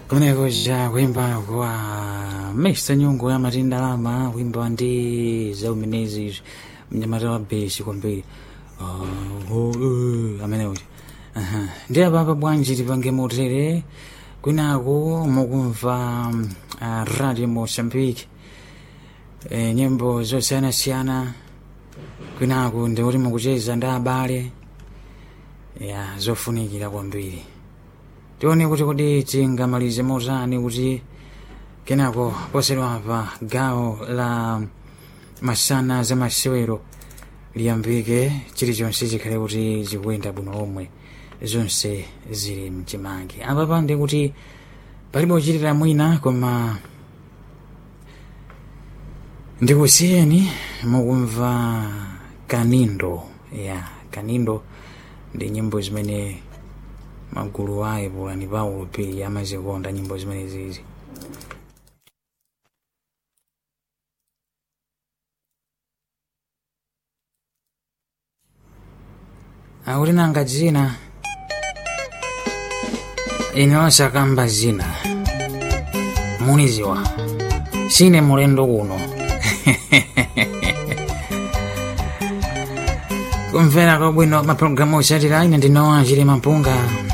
kumeneko cha kuimba kwa mesa nyungu ya matindalama kuimba ndi zaumenezi mnyamata wa besi kwambiri uh, oh, uh, amenewocha uh-huh. ndi apapa bwanji tipange motere kwinaku mukumva uh, radio mosambiki e, nyimbo zosiyanasiyana kwinaku ndikuti mukucheza ndi abale ya zofunikira kwambiri tione kuti kodi tingamalize motani kuti kenako posedwa pa gawo la masana za masewero liyambike chilichonse chikhale kuti zikuyenda bwino lomwe zonse zili mchimake apapa ndi kuti palibe uchitira mwina koma ndikusiyeni mukumva kanindo ya kanindo ndi nyimbo zimene magulu ayi pulani paulo pili amazikonda nyimbo zimene zizi akuti nanga dzina ine osakamba zina muniziwa sine mulendo kuno kumvera kwabwino mapulogalamu osatira ine ndinowa chili mapunga